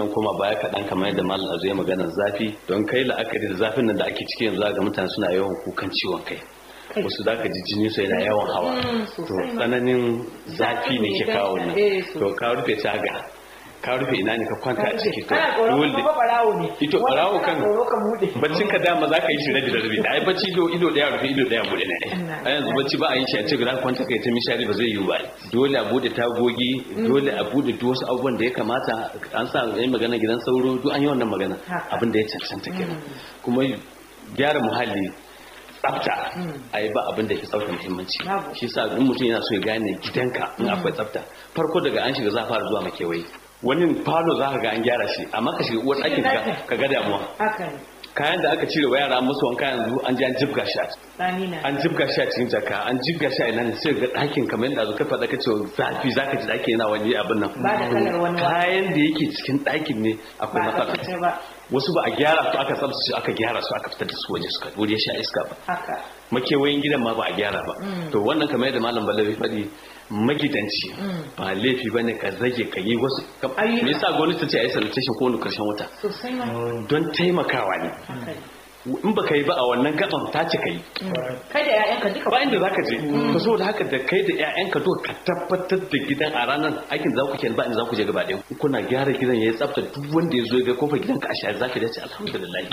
zan koma baya kaɗan kamar yadda malam azu ya maganar zafi don kai la'akari da zafin nan da ake ciki yanzu ga mutane suna yawan kukan ciwon kai wasu za ka ji jini su yana yawan hawa to tsananin zafi ne ke kawo nan to ka rufe taga ka rufe ina ne ka kwanta a ciki to dole ito barawo kan baccin ka dama za ka yi shi rabi da rabi ai bacci ido ido daya rufe ido daya bude ne a yanzu bacci ba a yi shi a cikin kwanta kai ta mishari ba zai yi ba dole a bude tagogi dole a bude duk wasu abubuwan da ya kamata an sa yi magana gidan sauro duk an yi wannan magana abin da ya cancanta kenan kuma gyara muhalli tsafta a yi ba abin da ke tsafta muhimmanci shi sa duk mutum yana so ya gane gidanka in akwai tsafta farko daga an shiga za a fara zuwa makewayi wani falo za ka ga an gyara shi amma ka shiga uwar ɗakin ka ga damuwa kayan da aka cire wa yara musu wanka yanzu an ji an jibga shi an jibga shi a cikin jaka an jibga shi a ina ne sai ga ɗakin kamar yadda zo ka faɗa ka ce zafi za ka ji ɗaki yana wani abin nan kayan da yake cikin ɗakin ne akwai matsala wasu ba a gyara su aka tsabta su aka gyara su aka fitar da su waje suka wuri sha iska ba makewayin gidan ma ba a gyara ba to wannan kamar yadda malam balawi faɗi magidanci ba laifi ba ne ka zage ka yi wasu me yasa gwamnati ta ce a yi sanitation ko wani karshen wata don taimakawa ne in ba ka yi ba a wannan gaban ta ce ka yi kai da 'ya'yanka duka ba inda za ka je ka so da haka da kai da 'ya'yanka duka ka tabbatar da gidan a ranar aikin za ku ke ba inda za ku je gaba ɗaya kuna gyara gidan ya yi tsafta duk wanda ya zo ya ga kofar gidanka a shayar za ka dace alhamdulillah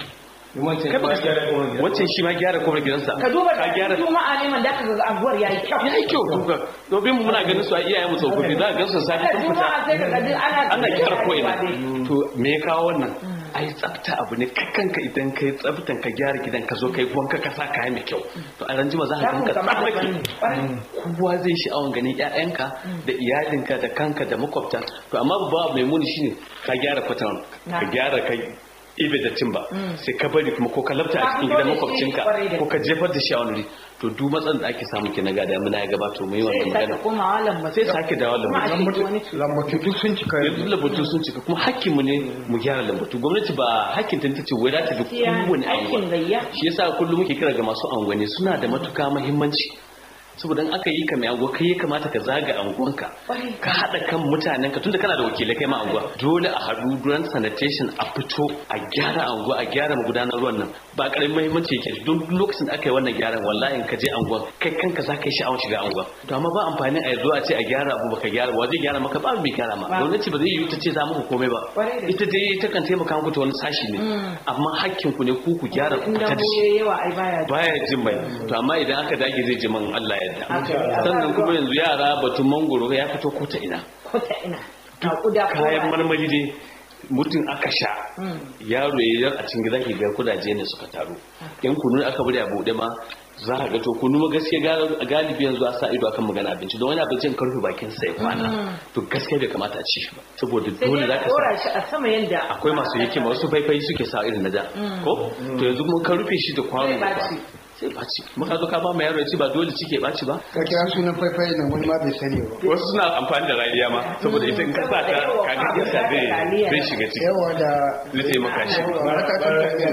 wancan shi ma gyara kofar gidansa ka duba ka gyara juma'a ne man da ka ga abuwar yayi kyau yayi kyau duka domin mu muna ganin su a iyayen mu tsofaffi za ka ga su safi sun fita juma'a sai ka ga ana ana gyara ko ina to me ya kawo wannan ai tsafta abu ne kanka idan kai tsaftan ka gyara gidan ka zo kai wanka ka sa kaya mai kyau to a ranjima za ka ganka tsafaki kowa zai sha'awan ganin ƴaƴanka da iyalinka da kanka da makwabta to amma babu mai muni shine ka gyara kwatan ka gyara kai ibe da timba sai ka bari kuma ko ka labta a cikin gidan makwabcinka ko ka jefar da shi a wani to duk matsalar da ake samu ke na gada muna ya gabato mu yi wannan magana sai sake dawo lambatu lambatu duk sun cika duk lambatu sun cika kuma hakkin mu ne mu gyara lambatu gwamnati ba hakkin ta ce wai za ta bi kowane anguwa shi yasa kullum muke kira ga masu anguwanni suna da matuka muhimmanci saboda aka yi ka mai anguwa kai ya kamata ka zaga anguwanka ka haɗa kan mutanen ka tunda kana da wakilai kai ma anguwa dole a haɗu duran sanitation a fito a gyara anguwa a gyara magudanar ruwan nan ba karamin muhimmanci yake don lokacin da aka yi wannan gyaran wallahi ka je anguwa kai kanka za ka yi sha'awar shiga anguwa to amma ba amfani a zo a ce a gyara abu baka gyara wa zai gyara maka ba mai gyara ma gwamnati ba zai yi ta ce za muku komai ba ita dai ta kan taimaka muku ta wani sashi ne amma hakkin ku ne ku ku gyara ku ta da shi baya jin mai to amma idan aka dage zai ji man Allah ya yarda sannan kuma yanzu yara batun mangoro ya fito ko ta ina ko ta ina kayan marmari dai mutum aka sha yaro ya a cikin gidan ga kudaje ne suka taru yan kunu aka bari a bude ma za a ga to kunu gaskiya galibi yanzu a sa ido akan magana abinci don wani abincin karfe bakin sai kwana to gaskiya bai kamata a ci shi ba saboda dole za ka sa a sama yanda akwai masu hikima wasu faifai suke sa irin na da ko to yanzu mun ka rufe shi da kwano sai baci muka zo ka ba mu yaro ya ci ba dole cike baci ba ka kira sunan faifai nan wani ma bai sani ba wasu suna amfani da rariya ma saboda ita in ka sa ta ka ga iska zai zai shiga ciki yawa da zai taimaka shi baraka ta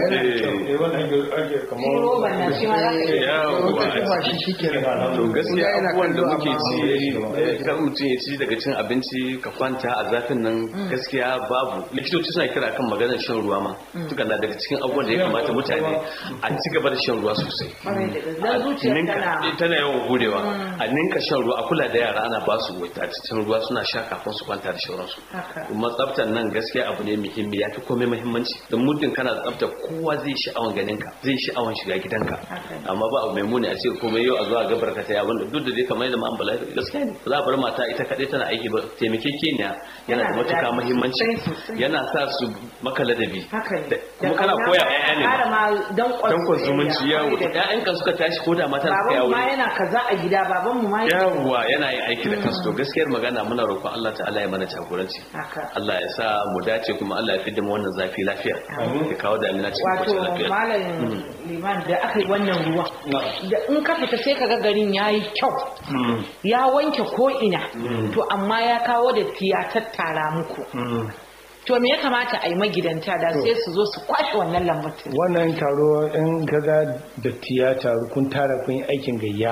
yawa shi shike da to gaskiya abubuwan da muke ci kar mutum ya ci daga cin abinci ka kwanta a zafin nan gaskiya babu likitoci suna kira kan maganar shan ruwa ma duka na daga cikin abubuwan da ya kamata mutane a ci gaba da shan ruwa sosai tana yawan gudewa a ninka shan ruwa a kula da yara ana ba su cikin ruwa suna sha kafin su kwanta da shauransu kuma tsaftar nan gaskiya abu ne muhimmi ya fi komai muhimmanci don muddin kana da tsafta kowa zai sha'awan ganin ka zai sha'awan shiga gidanka amma ba abu mai muni a ce komai yau a zuwa gabar ka ta wanda duk da dai kamar yadda ma'an bala gaskiya ne za a bar mata ita kaɗai tana aiki ba taimakekeniya yana da matuka muhimmanci yana sa su maka ladabi kuma kana koya 'ya'ya ne dankon zumunci yawo ƴaƴanka suka tashi ko da mata suka yawo ma yana kaza a gida baban mu ma yawa yana yin aiki da kansu to gaskiyar magana muna roƙon Allah ta'ala ya mana jagoranci Allah ya sa mu dace kuma Allah ya fidda mu wannan zafi lafiya ya kawo damina cikin kwanciyar lafiya wato malam liman da aka yi wannan ruwa da in ka fita sai kaga garin yayi kyau ya wanke ko ina to amma ya kawo da ya tattara muku to me ya kamata a yi magidanta da sai su zo su kwashe wannan lambatu wannan taro in kaga datti ya taru kun tara kun yi aikin gayya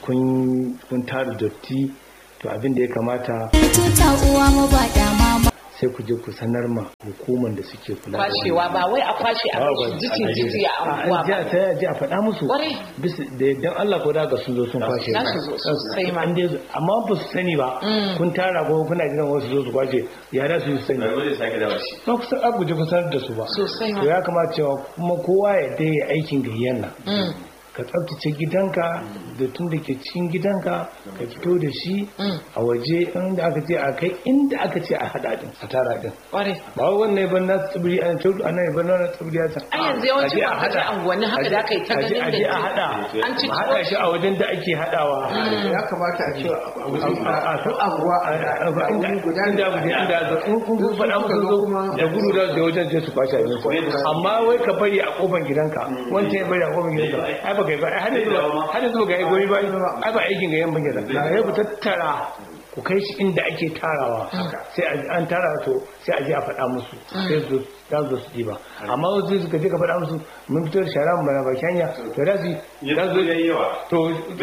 kun tara datti to abin da ya kamata sai ku je ku sanar ma hukumar da suke kula da kwashewa ba wai a kwashe a bashi jikin jiki a anguwa ba a sai a je a faɗa musu Kwarai. bisa da dan Allah ko da ga sun zo sun kwashe Za su zo sosai ma. An dai zo- amma ba su sani ba kun tara ko kuna jiran wasu zo su kwashe ya da su yi sani Bari zai sake dawo shi. ba ku san abu je ku sanar da su ba Sosai ma. to ya kamata cewa kuma kowa ya dai aikin gayyan nan Mm. ka tsabtace gidanka da tun da ke cikin gidanka ka fito da shi Mm. a waje inda aka ce a kai inda aka ce a hada din a tara din Kwarai. ba wai wannan ban na tsibiri an ce ana ban na tsibiri an Ai yanzu yawancin Aje a kwamfuta hada. anguwanni haka da aka yi ta Aje- ganin aje a da hada an ci a hada shi a wajen da ake hadawa ya kamata a ce a wuri a a duk anguwa a a wuri guda ne inda guda inda zo in kun kun faɗa musu zo da gudu da da wajen je su kwashe abin ku amma wai ka bari a kofar gidanka wancan ya bari a kofar gidanka ai ba kai ba ai har yanzu ba har yanzu ba ga goyi ba ai ba aikin ga yan bangira sai ku tattara ku kai shi inda ake tarawa sai a- an tara to sai a je a faɗa musu sai su za su zo su ba amma wasu suka je ka faɗa musu mun fito da shara mu bana baki hanya to da su za su yayi yawa. to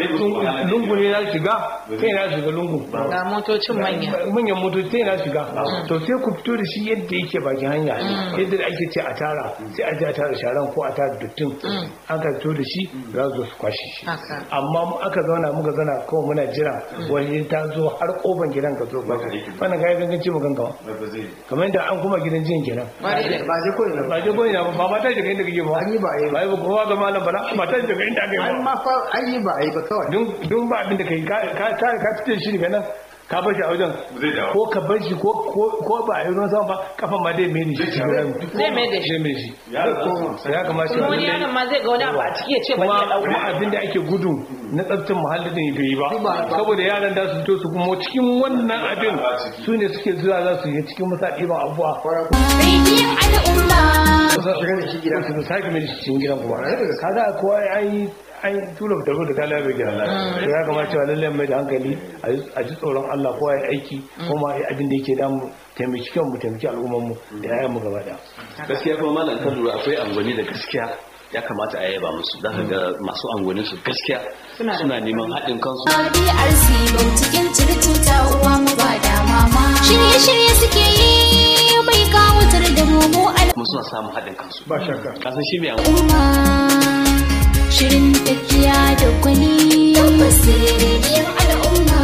lungu ne za su shiga sai na shiga lungu ga motocin manya manyan motoci sai na shiga to sai ku fito da shi yadda yake bakin hanya yadda da ake ce a tara sai a je a tara sharan ko a tara duttin aka fito da shi za su zo su kwashe shi haka amma mu aka zauna muka zauna kawai muna jira wani ta zo har kofar gidan ka zo ba wannan ga gangan ce mu gangawa Ba zai. kamar yadda an kuma gidan jin kenan Kwarai da ba je ko ina ba ba je goyi na ba ba ma ta shiga inda kake ba an yi ba a yi ba ba ba kowa ga malam bala ba ta shiga inda aka yi an ba ma fa an yi ba a yi ba kawai dun dun ba abin da kai ka ka ka ka fice shi daga nan ka bar shi a wajen Zai dawo. ko ka bar shi ko ko ko ba a yi ruwan sama ba kafan ma dai mai shi cikin rami Zai mai da shi. zai mai shi Ya koma. ya kamata kuma wani lallai- yaron ma zai ga wani abu a ciki ya ce ba kuma ya kuma dauka abin da ake gudu na tsaftar muhalli din bai yi ba saboda yaran da su fito su kuma cikin wannan abin su ne suke zuwa za su yi cikin musa ɗiban abuwa Rediyon al'umma. shiga da shi gida su sake mai shi cikin gidan kuma kaga kowa an yi an yi tula da da kala bai gida to ya kamata cewa lallai mai da hankali a ji- a ji tsoron Allah kowa ya aiki kuma ya abin da yake damu taimaki kan mu taimaki al'ummar mu da yayan mu gaba daya gaskiya kuma malam kan lura akwai angwani da gaskiya ya kamata a yaba musu za ka ga masu angwanin su gaskiya Suna da suna neman haɗin kansu DRC bau cikin circuta uwa mu ba da mama. Shirye-shirye suke yi mai kawatar da mu mu kuma suna samun haɗin kansu ba shakka kasan shi mai angwani al'umma. Shirin tafiya da gwani. Tabbas rediyon al'umma.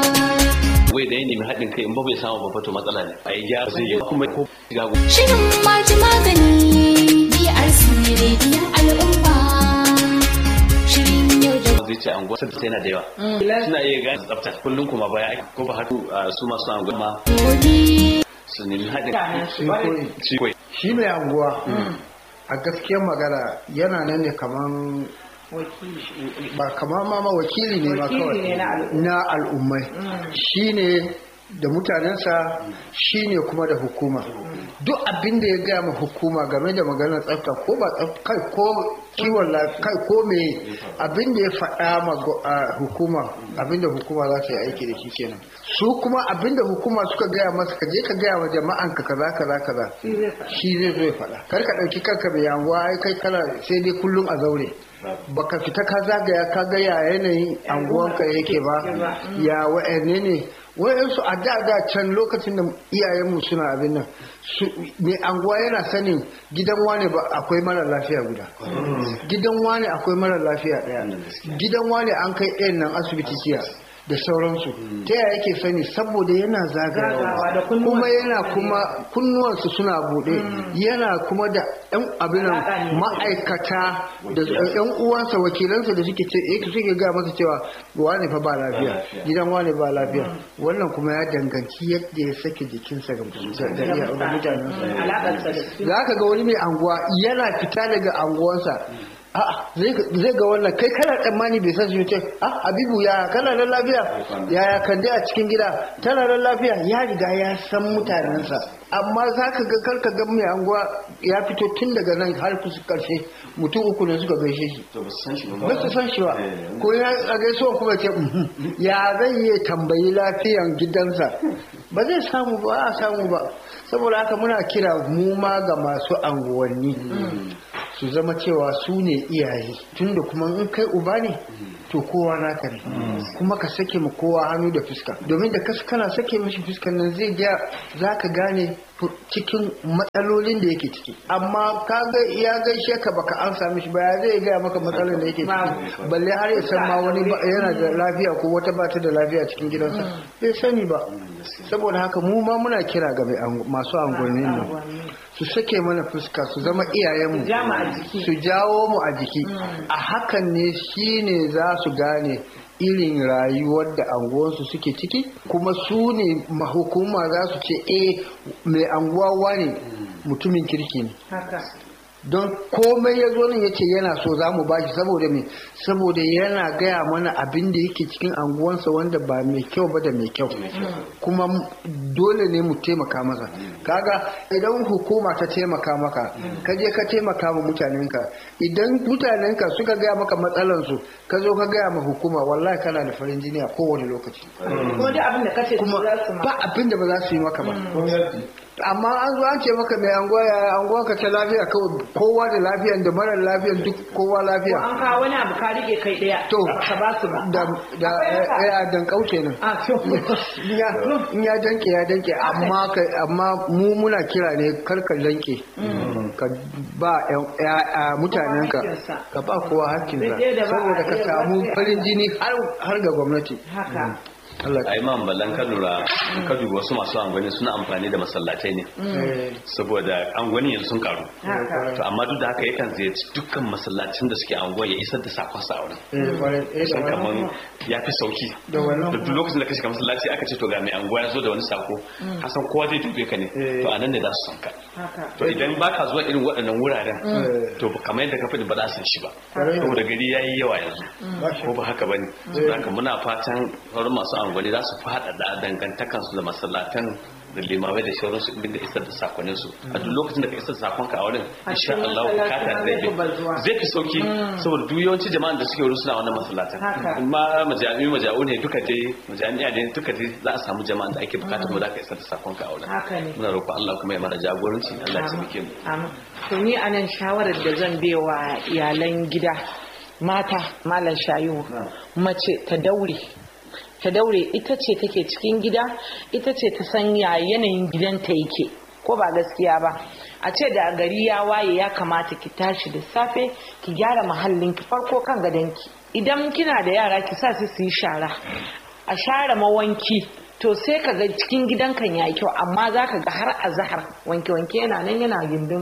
wai da ya nemi haɗin kai in ba bai samu ba fato matsala ne a yi gyara zai yi kuma ko ga Shirin maji magani. DRC rediyon al'umma. Shirin yau da zai ce anguwa sai na da yawa suna iya gane tsafta kullum kuma baya ake ko ba haɗu a su masu anguwa ma gobe. su nemi haɗin mutanen su kwarai. shi kwai shi mai anguwa a gaskiyar magana yana nan ne kaman wakili ba kamar ma ma wakili ne ma Wakili kawai ne na al'umma. na al'ummai shi ne da mutanensa shi ne kuma da hukuma duk abin da ya gaya ma hukuma game da maganar tsafta ko ba tsafta kai ko kiwon lafiya kai ko me abin da ya faɗa ma go- a hukuma abin da hukuma za ta yi aiki da shi kenan su kuma abin da hukuma suka gaya masa ka je ka gaya wa jama'an ka kaza kaza kaza shi zai zo ya faɗa kar ka ɗauki kanka mai yanguwa ai kai kana sai dai kullum a zaure baka fita ka zagaya ka ga ya yanayin anguwanka yake ba ya wa'anne ne wa'yansu a da da can lokacin da iyayenmu suna abin nan su mai anguwa yana sanin gidan wane ba akwai mara lafiya guda gidan wane akwai mara lafiya daya gidan wane an kai ɗayan nan asibiti jiya da sauransu ta yaya yake sani saboda yana Zagawa da zagayawa kunnuwan- kuma yana kuma kunnuwansu suna buɗe yana kuma da yan abin nan Alaƙa ne. ma'aikata da yan uwansa wakilansa da suke ce eh, suke ga masa cewa wane fa ba lafiya gidan wane ba lafiya wannan kuma ya danganci yadda ya sake jikinsa ga da- da iya- da mutanensa alaƙarsa da su za ka ga wani mai anguwa yana fita daga anguwansa a'a zai zai ga wannan kai kana tsammani bai san shi ce ah habibu ya kana nan lafiya yaya kande a cikin gida tana nan lafiya ya riga ya san mutanensa amma za ka ga karka ga mai anguwa ya fito tun daga nan har kusa karshe mutum uku ne suka gaishe shi to ba su san shi ba ba su san shi ba ko ya a gaisuwa kuma ce "Mhm." ya zai yi tambayi lafiyan gidansa ba zai samu ba a samu ba saboda haka muna kira mu ma ga masu anguwanni su zama cewa su ne iyaye tunda kuma in kai uba ne to kowa naka ne kuma ka sake mu kowa hannu da fuska domin da kas kana sake mishi fuskan nan zai ga za ka gane cikin matsalolin da yake ciki amma ka ga ya gaishe ka baka an sami shi ba ya zai gaya maka matsalar da yake ciki balle har ya san ma wani ba- yana da lafiya ko wata ba ta da lafiya cikin gidansa bai sani ba saboda haka mu ma muna kira ga mai ango- masu angwannin nan su sake mana fuska su zama iyayenmu Ja mu a jiki. su jawo mu a jiki a hakan ne shine za su gane irin rayuwar da anguwansu suke ciki kuma su ne mahukuma za su ce eh mai anguwa wane mutumin kirki ne haka don komai ya zo nan ya ce yana so za mu bashi saboda me saboda yana gaya mana abin da yake cikin anguwansa wanda ba mai kyau ba da mai kyau kuma m- dole ne mu taimaka masa kaga idan hukuma ta taimaka maka ka je ka taimaka ma mutanenka idan mutanenka suka gaya maka matsalansu ka zo ka gaya ma hukuma wallahi kana da farin jini a kowane lokaci kuma duk abin da kace kuma su za su ma ba abin da ba za su yi maka ba amma an zo an ce maka mai anguwa ya anguwa ka ta lafiya kawai kowa da lafiyan da marar lafiyan duk kowa lafiya an kawo wani abu ka rike kai daya to ka ba su ba da da eh, eh, dan kauce nan a to in ya in ya danke ya danke amma ka amma mu muna kira ne kar ka danke ka ba yan- ya- ya- mutanenka hakkinsa. ka ba kowa hakkinsa Daidai da ba a saboda ka iya samu ba sai a- farin jini har har ga gwamnati haka Allah a imam ballan ka lura in ka dubi wasu masu angwani suna amfani da masallatai ne eh, saboda angwani yanzu sun karu haka to amma duk da haka yakan ziyarci dukkan masallacin da suke anguwa ya isar da sakon sa a wurin eh, kwarai, eh, da san wannan kaman ya fi sauki Da wannan da duk lokacin da ka shiga masallaci aka ce to ga mai anguwa ya zo da wani sako hasan kowa zai dube ka ne Eh. to anan ne za su san ka haka to idan baka zuwa irin waɗannan wuraren Eh. to kamar yadda ka faɗi ba za su san shi ba Kwarai. saboda gari ya yi yawa yanzu Ba shi. ko ba haka bane saboda haka muna fatan sauran masu angwani za su faɗaɗa dangantakansu da masallatan da limamai da shauransu inda da isar da sakonin su a duk lokacin da ka isar da sakonka a wurin A insha cikin Allah masallacin bukata ma zai zai fi bazuwa. fi zai fi sauki saboda duk yawanci jama'an da suke wurin suna wannan masallatan Haka. in ma majami'u maja'u ne duka dai majami'a ne duka dai za a samu jama'an da ake bukata mu za ka isar da sakonka a wurin haka ne muna roƙon Allah kuma ya mana jagoranci Allah ya taimake mu Amin. To ni a nan shawarar da zan bewa iyalan gida mata malam shayu mace ta daure ta daure ita ce take cikin gida ita ce ta san ya yanayin gidanta yake ko ba gaskiya ba a ce da gari ya waye ya kamata ki tashi da safe ki gyara mahallin ki farko kan gadonki idan kina da yara ki sa su su yi shara a share mawanki to sai ka ga cikin gidan kan yayi kyau amma za ka ga har a zahar wanke-wanke yana nan yana gindin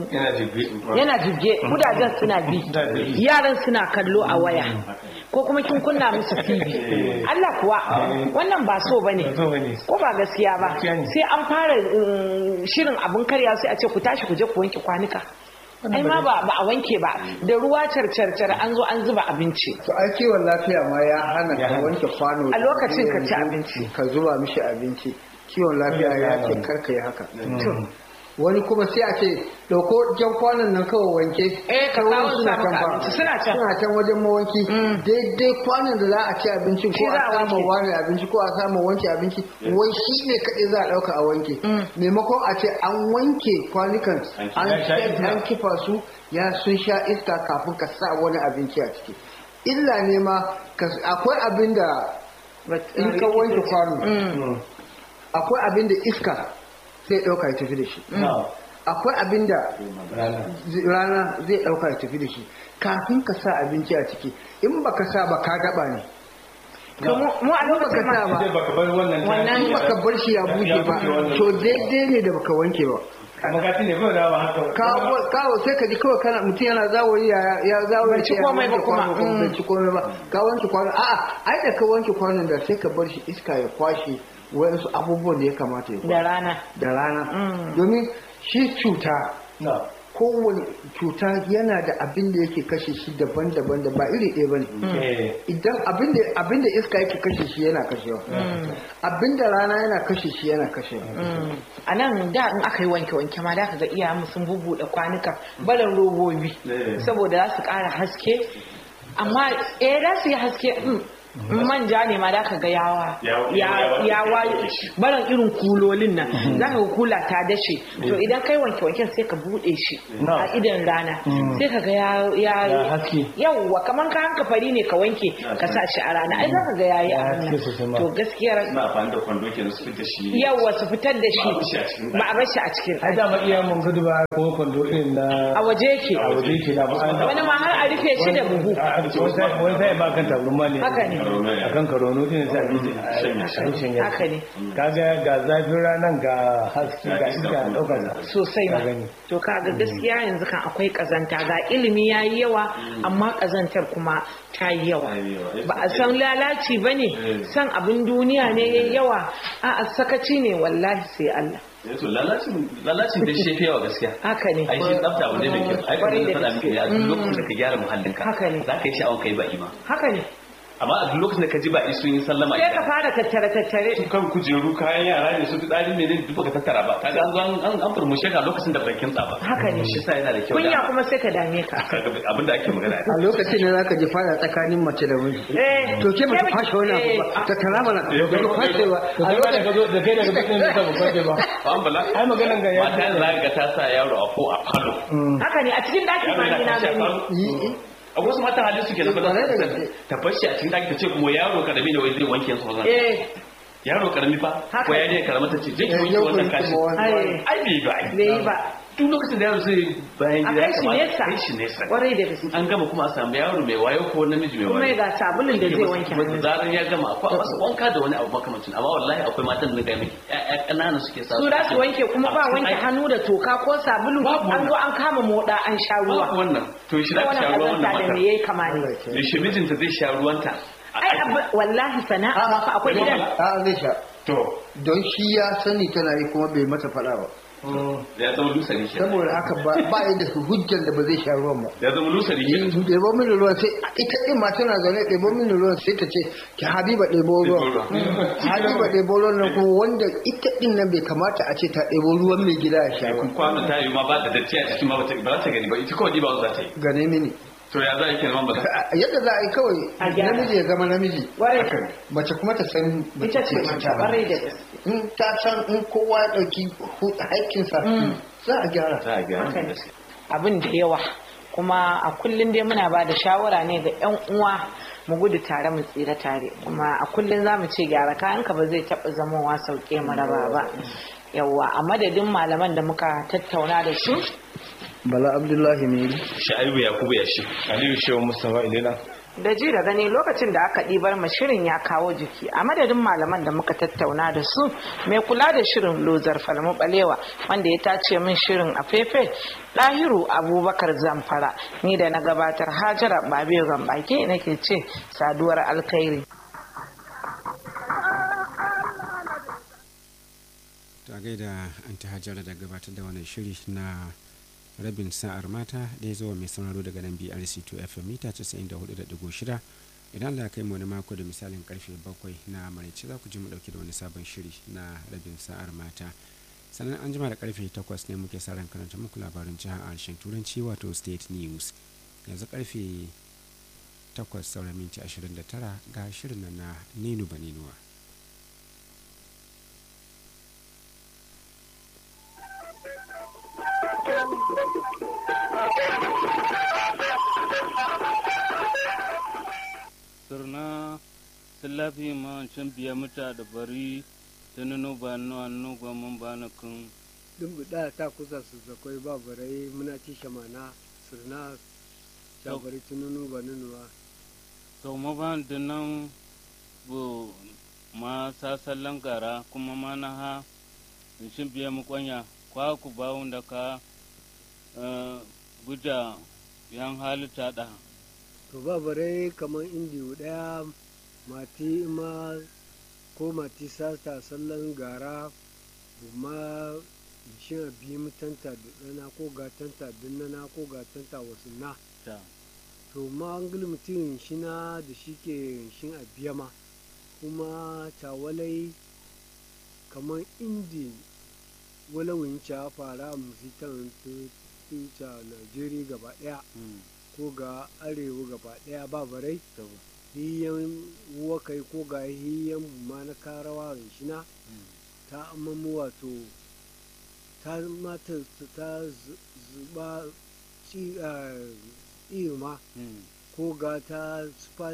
yana jibge kudajen suna bi yaran suna kallo a waya ko kuma kin kunna musu TV Allah kuwa wannan ba so bane so bane. ko ba gaskiya ba Gaskiya ne. sai an fara mm, shirin abun karya sai a ce ku tashi ku je ku wanke kwanuka ai ma ba ba a wanke ba da ruwa carcarcar an zo an zuba abinci to ai kiwon lafiya ma ya hana Ya ka hana. wanke kwano A lokacin ka ci yanzu abinci. ka zuba mishi abinci kiwon lafiya ya ce karka yi haka wani kuma sai a ce dauko jan kwanon nan kawai wanke Eh, ka Sai wani kawo su suna maka can fa. abinci, suna can. suna can wajen mawanki daidai kwanon da za a ci abincin ko Shi za a a samu wanke. wani abinci ko a samu wanke abinci wai shi ne kaɗai za a ɗauka a wanke maimakon a ce an wanke kwanukan an Ya sha iska. an kifa su ya sun sha iska kafin ka sa wani abinci a ciki illa ne ma ka- akwai abin da in ka wanke kwano akwai abin da iska zai ɗauka ya tafi da shi akwai abin da rana zai ɗauka ya tafi da shi kafin ka sa abinci a ciki in baka sa ba ka gaba ne to mu mu a in baka lokacin sa ma ba baka bar wannan Wannan in baka bar shi ya buge ba to daidai ne da baka wanke ba magati ne kawai da ba haka kawo kawo sai ka ji kawai kana mutum yana zawoyi ya ya zawoyi Bai ci ya komai ba wanke kuma. kwano kuma bai Mm. ci komai ba ka wanke kwano a'a ai da ka wanke kwanon da sai ka bar shi iska ya kwashe wayansu abubuwan da ya kamata ya da kwashe rana da rana Mm. domin shi cuta na kowane cuta yana da abin da yake kashe shi daban-daban da ba iri ɗaya ba ne eh idan abinda abinda iska yake kashe shi yana kashewa abinda rana yana kashe shi yana kashewa a nan da in aka yi wanke-wanke ma da ka ga iyayenmu sun bubuɗe kwanuka barin robobi saboda za su ƙara haske amma eh za su yi haske mm, in manja ne ma da ka ga yawa Ya- ya ya- yawa baran irin kulolin nan za ka ga kula ta dashe to idan kai wanke wanken sai ka bude shi Na. a idan rana sai ka ga ya Ya ya haske. yawwa kaman ka hanka fari ne ka wanke ka sa shi a rana ai za ka ga yayi Ya abin haske sosai ma. nan to gaskiyar suna amfani da kwando kenan su fita shi yawwa su fitar da shi Ba a bar shi a cikin ba a bar shi a cikin ai ɗaki. dama iya mun gudu ba ko kwando irin na a waje yake a waje ke da ba an wani ma har a rufe shi da buhu wani sai ba kan tabarma ne Haka ne. a kan karono din sai a ji a shanya haka ne kaga ga zafin ranar ga haske ga iska a ɗaukar sa sosai Ka ma gani. to kaga gaskiya yanzu kan akwai kazanta ga ilimi yayi yawa amma kazantar kuma ta yi yawa Ta yi yawa. ba a san lalaci ba ne san abin duniya ne yayi yawa a sakaci ne wallahi sai Allah to lalacin lalacin da shi yawa gaskiya haka ne ai shi tsafta abu ne mai kyau ai Kwarai kuma da faɗa miki ne a duk lokacin da ka gyara muhallinka Haka ne. za ka yi sha'awar kai ba'i ma haka ne amma a duk lokacin da ka ji ba'i sun yi sallama sai ka fara tattare tattare kan kujeru kayan yara ne su tsari ne ne duk baka tattara ba kaga an zo an an an furmushe ka lokacin da bakin ba Haka ne. shi sa yana da kyau kunya kuma sai ka dame ka abin da ake magana a lokacin da zaka ji fada tsakanin mace da miji eh to ke bata fashe wani abu ba ta tara mana ba ta fashe ba to a kai ma da ka lokacin zo da kai daga bakin da ba kwace ba ba an bala ai maganan ga ya mata da za ka ta sa yaro a ko a falo haka ne a cikin daki ma ni na gani yi a wasu matan halin suke na Kwarai da fada gaske. ta bashi a cikin daki ta ce kuma yaro karami ne wai zai wanke su wannan eh yaro karami fa Haka. ko ya ne karama ta ce je ki Eh, wanke yau wannan kun kashi kuma wani- ai ai bai ba ai bai yi ba duk lokacin da yaro zai bayan a gida kai shi kamata nesa kai shi nesa kwarai da gaske an gama kuma a samu yaro mai wayo ko namiji mai kuma wayo ga sabulun da zai wanke Kuma da hannu zaran ya gama akwai a masa wanka da wani abu makamancin amma wallahi akwai matan da ga miki ƴaƴa ƙanana suke sa su da su wanke kuma ba wanke hannu da toka ko sabulu Babu an zo an kama moda an sha ruwa ruwa wannan to shi da wannan sha ruwa kazanta wannan da mata me yayi kama ne da shi mijinta zai sha ruwanta a ai abu- wallahi sana'a ma fa akwai gidan a zai sha to don shi ya sani tana yi kuma bai mata fada ba ya zama lusari ke saboda haka ba ba yi da hujjar da ba zai sha ruwan ba ya zama lusari ke ɗebo mini ruwan sai ita ɗin ma tana zaune ɗebo mini ruwan sai ta ce ki habiba ɗebo ruwan habiba ɗebo ruwan nan kuma wanda ita ɗin nan bai kamata a ce ta ɗebo ruwan mai gida ya sha ba kwano ta yi ma ba da datti a cikin ma ba ta- ba za ta gani ba ita kawai ɗiba za ta yi gane mini to ya za a yi kenan ba A- yadda za a yi kawai A gyara. namiji ya zama namiji Kwarai. mace kuma ta san ita ce mace kwarai da gaske in ta san in kowa ya ɗauki hu- haƙƙinsa za a gyara za a gyara Haka ne. gaskiya abin da yawa kuma a kullum dai muna ba da shawara ne ga 'yan uwa mu gudu tare mu tsira tare kuma a kullum za mu ce gyara kayanka ba zai taɓa zamowa sauke mu raba ba yawa a madadin malaman da muka tattauna da su bala abdullahi ne sha'ibu yakubu ya shi aliyu shehu mustafa ilena da ji da gani lokacin da aka ɗibar ma shirin ya kawo jiki a madadin malaman da muka tattauna da su mai kula da shirin lozar falmu balewa wanda ya tace min shirin a fefe ɗahiru abubakar zamfara ni da na gabatar hajara babe gambaki nake ce saduwar alkhairi ta gaida an ta hajjara da gabatar da wannan shiri na rabin sa'ar mata da ya zo mai sauraro daga nan brc2 fm mita 94.6 idan Allah ya kai mu wani mako da misalin karfe 7 na maraice za ku ji mu dauke da wani sabon shiri na rabin sa'ar mata sannan an jima da karfe 8 ne muke sa ran karanta muku labarin jihar harshen turanci wato state news yanzu karfe 8 sauran minti 29 ga shirin nan na ninu baninuwa sirna silafi ma cin biya muta da bari ta nunu ba nu annu gwa mun ba na kun duk da ta kusa su zakwai ba barai muna ci shamana sirna shabari tununu ba nunuwa to ma ba da nan bu ma sasallan gara kuma ma na ha in cin biya mu kwanya kwa ku ba wanda ka eh, guda yan halitta da to ba barai kamar indiyu daya mati ma ko mati sata sallan gara ma shin a biyi mutanta da ɗana ko gatanta dinnana ko gatanta wasu na ta to ma an gili mutum shi na da shi ke shin a biya ma kuma tawalai kamar indi walawin ca fara musitan tuta najeriya gaba daya mm, ko ga arewa gaba daya ba barai to hiyan wakai ko ga hiyan ma na karawa shina ta amamu wato ta mata ta zu- zuba ci a irma ko ga ta spa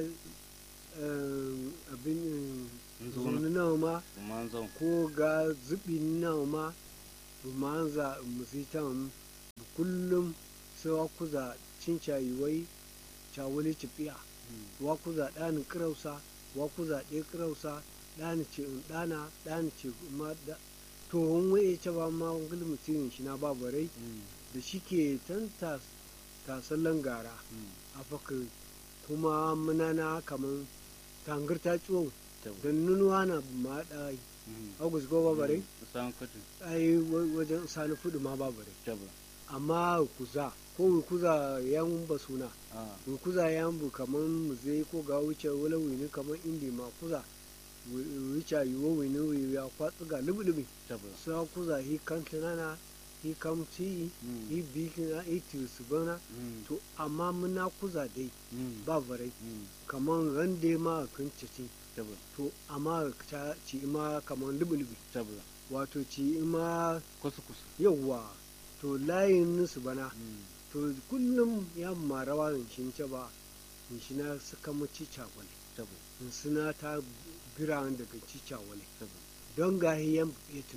abin zuni nawa ma manzon ko ga zubi nawa ma bumanza musitan kullum sai wa kuza cin cayiwai cawali cipiya wa kuza ɗani kirausa wa kuza ɗaya kirausa ɗani ce in ɗana ɗani ce ma da to wani waye ce ba ma wani mutumin shi na babarai da shi ke tan tasallan gara a faka kuma munana kamar tangar ta ciwon don nunuwa na ma ɗai agus go babarai san kati ai wa- wajen sani fudu ma babarai jaba amma kuza ko kuza yan basuna a kuza yan bu kaman mu zai ko ga wuce wala wini kaman indi ma kuza wuce yiwo wini wini ya kwatsu ga lubi jaba sa kuza hi kan tunana hi kam ci Mm. hi bikina hi tisu bana Mm. to amma muna kuza dai Mm. ba varai Mm. kaman rande ma kan cici jaba to amma ta ci ma kaman lubi lubi jaba wato ci ma kusa kusa yawwa to layin nusu bana Mm. to kullum ya marawa in shi ce ba in shi na suka maci cawale jaba in suna ta biran daga ci cawale jaba don ga hiyan yetin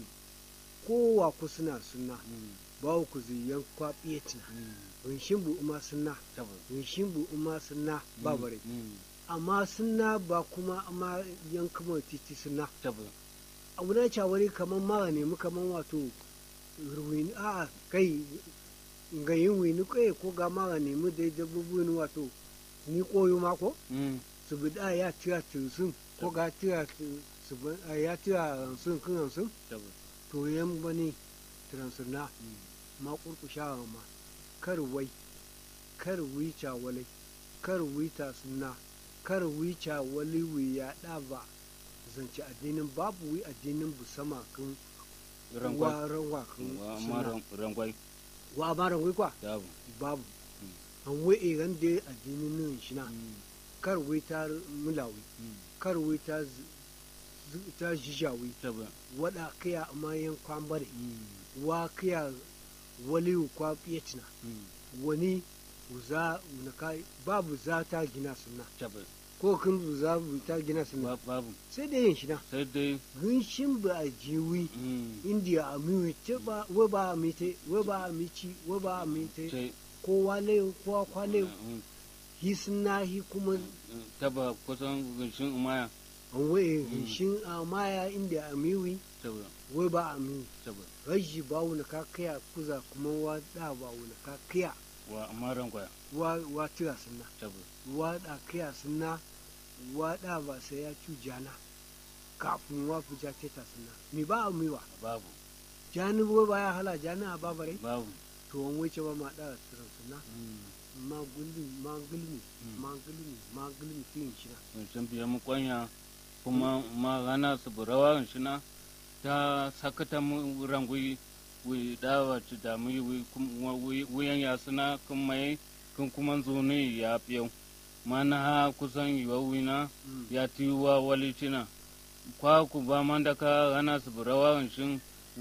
kowa ku suna suna Mm. ba ku ziyan kwaɓi yetina Mm. in shin bu uma suna jaba in shin bu uma suna ba bare Mm. amma suna ba kuma amma yan kuma titi suna jaba abu na cawale kamar mara nemi kamar wato ruwini a kai ga yin wini kai ko ga mara nemi da dabbobin wato ni koyo mako Mm. su bi da ya tira sun ko ga tira su bi- a ya tira sun kan sun jaba to yan bane transuna Mm. ma kurkusha ma kar wai kar wica walai kar wita sunna kar wica wali wi ya da ba zance addinin babu wi addinin bu sama kan rangwai wa ranwa kan wa amma sunna ran- rangwai wa ba ran wai kwa jaba babu Mm. an wai iran da addinin nan shi na Mm. kar wai ta mulawi Mm. kar wai ta z- z- ta jijawi jaba wada kaya mayan kwambare Mm. wa kaya wali kwa piyatina Mm. wani za na kai babu za ta gina sunna jaba ko kun bu za bu ta gina sunna Ba- babu sai da yin shi na sai dai gunshin ba a jiwi Mm. indiya a miwe ce ba wa ba a mite wa ba a mici wa ba a mite sai kowa le kowa kwale Mm. hi sunna hi kuma taba kusan gunshin umaya an waye gunshin a maya indiya a miwi jaba wa ba a miwi jaba raji ba wani ka kaya kuza kuma wa da ba wani ka kaya wa amma rangwai wa wa tira sunna jaba wa da kaya sunna wa da ba sai ya cu jana kafin wa fi ja teta sunna mi ba a miwa babu jani wa ba ya hala jani a babarai babu to wani wuce ba ma da tsiran sunna Mm. ma gulmi ma gulmi Mm. ma gulmi ma gulmi tiyin shi na sun sun biya mu kwanya kuma ma gana su burawa shi na ta sakata mu rangui wi dawa ci da mu wi kuma wi wiyan ya suna kun mai kun kuma zuni ya fiyau mana ha kusan yiwa wina Mm. ya ti wa wali cina kwa ku ba man da ka gana su burawa shin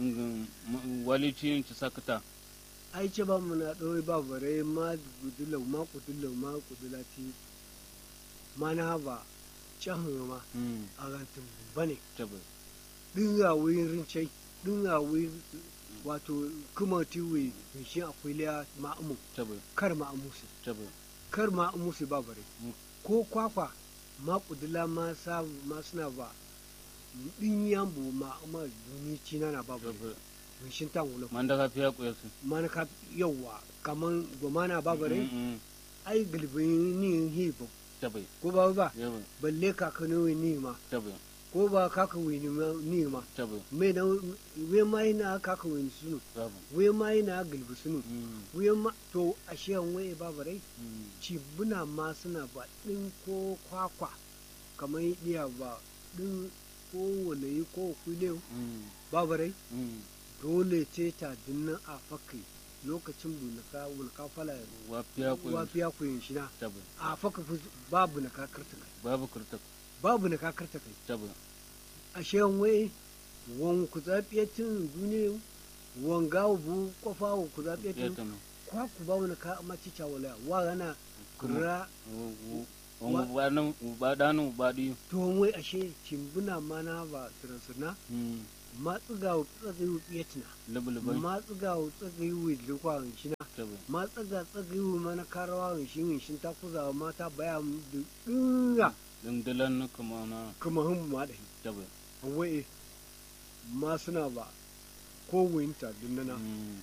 wali cin ci sakata ai ce ba mu na ɗori ba bare ma gudulau ma kudulau ma kudula ti ma na ba can ma Mm, a rantin ba ne tabbas ɗin ga wuyin rincai ɗin ga wuyin wato kuma ti wuyi shi akwai liya ma'amu tabbas kar ma'amu su tabbas kar ma'amu su ba bare Mm. ko kwakwa ma kudula ma sa ma suna ba ɗin yambu ma'ama duni cina na ba bare tabbas shin tan wula man da ka fiya kuyasu mana ka yawa kaman gomana ba bare Mm, mm, ai gilbin ni hibo tabbas ko ba ba yawa balle kakano ni ma tabbas ko ba kaka wini ma ni ma tabbas me na we mai na kaka wini sunu babu we mai na gilbi sunu Mm, we ma to ashe an waye ba bare mm, ci buna ma suna ba din ko kwakwa kamar iya ba din ko walayi ko kule mm, ba bare mm, dole ce ta dinnan a fakai lokacin bunaka bunaka fala wafiya ku wafiya ku yin shina tabi a faka fu babu na kakarta kai babu kurta babu na kakarta kai tabi a shewan wai wan ku zafiyatin duniya wan gawo bu kofa wa ku ya zafiyatin tano kwa ku babu na ka maci cawala wa gana kura wani ubanin ubadanu ubadi to wai ashe cimbuna mana ba sirasuna ma tsiga wa tsagai wa tsiyatina lubulubai ma tsiga wa tsagai wa lukwa shina tabi ma tsaga tsagai wa mana karawa shin shin ta kuza mata baya mu da dinga dindilan kuma na kuma hun ma da tabi wai ma suna ba ko winta dunnana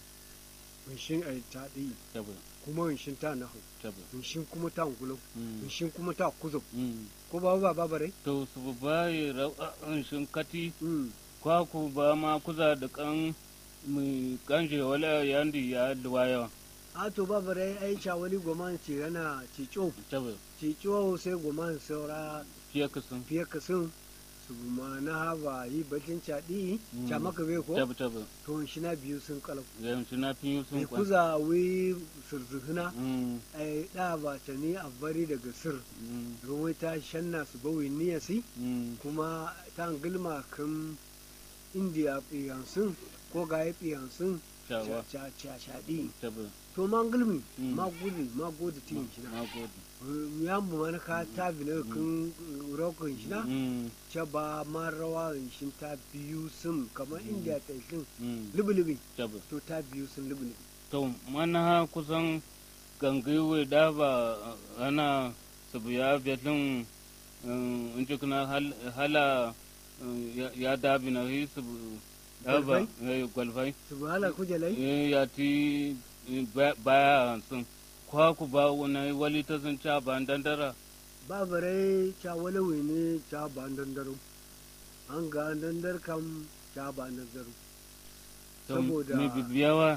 shin ai ta di tabi kuma shin ta nahu tabi shin kuma ta ngulo Mm. shin kuma ta kuzo Mm. ko ba ba ba bare to su ba yi ra'a'in shinkati mm kwaku ba ma kuza da kan mai kanje wala yandi ya duwaya a to ba bare ai chawali goman ci rana ci cho tabi ci cho sai goman saura fiye kasan fiye ka sun su ma na haba yi bakin caɗi Mm. ca maka bai ko tabi tabi to shi na biyu sun kalau yanzu na fi yi mai sun kwan kuza wi surzuhuna Mm, ai da ba ta ni a bari daga sir mm, ruwai ta shanna su bawi niyasi mm, kuma ta gilma kan indiya fiyansun ko ga ya fiyansun shawa shaɗi tabi to ma gilmi Mm. ma gudu ma gudu tin shi na na gode ya mu mana ka ta bi na kan rokon shi na Mm, ce ba ma rawa shi ta biyu sun kamar indiya ta sun mm, lubi-lubi tabi to ta biyu sun lubi-lubi to mana kusan gangiwe da ba ana sabu ya betlin in ji kuna hal- hala eh, ya- ya dabi na yi sabu da ba eh, gwalfai su ba hala kujalai Eh, ya ti eh, ba- baya sun kwaku ba wani wali ta sun ca ba dandara ba bare ca walawe ne ca ba dandaro an ga dandar kam ca ba dandaro to Saboda- mi bibiyawa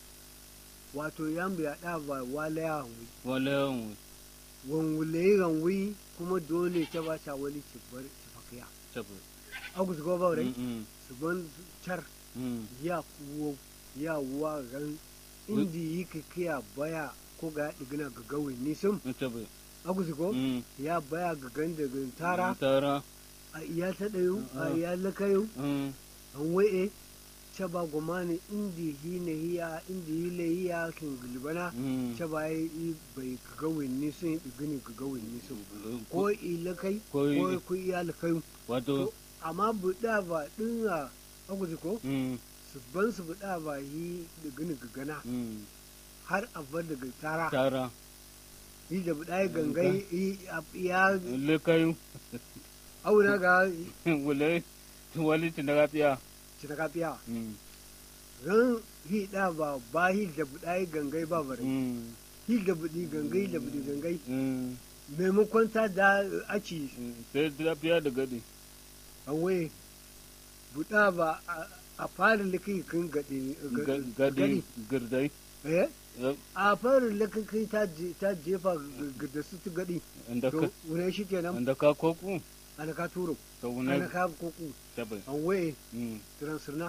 wato yan biya da ba wala ya hanwi wale yawon wan wule ranwi kuma dole ta ba ca wali ci bar ci fakiya tabi agus go ba rai Mm, mm, su ban car mm, ya kuwo ya wa ran indi yi kiya baya ko ga digina ga gawe nisun tabi agus go Mm, ya baya ga ganda ga tara tara a iya ta ɗayo a Mm. iya lakayo mm, an waye caba gomani indi hine hiya indi hile hiya kin gulbana mm. caba yi bai kaga winni sun yi digini kaga winni sun ko ko ilakai ko i- ko ku iya lakai wato amma buɗa ba ɗin a aguji ko mm, su ban su buɗa ba yi digini gagana mm, har a bar daga tara tara yi da buɗa ya gangai yi a- ya lekayu auna ga wale wali tinaga fiya cita kafiya Mm, ran hi da ba ba hi da buɗa ya gangai ba bare mm, hi da buɗi gangai da buɗi gangai mm, maimakon ta da aci mm. sai ta fiya da gadi an waye buɗa ba a- a fara likai kan gaɗe Ga- gadi girdai eh Eh, a fara likai ta je- ta jefa g- da su ta gaɗi inda ka to wune shi kenan inda ka koku ana ka turo to ana wani ka koku tabai an waye Mm, transirna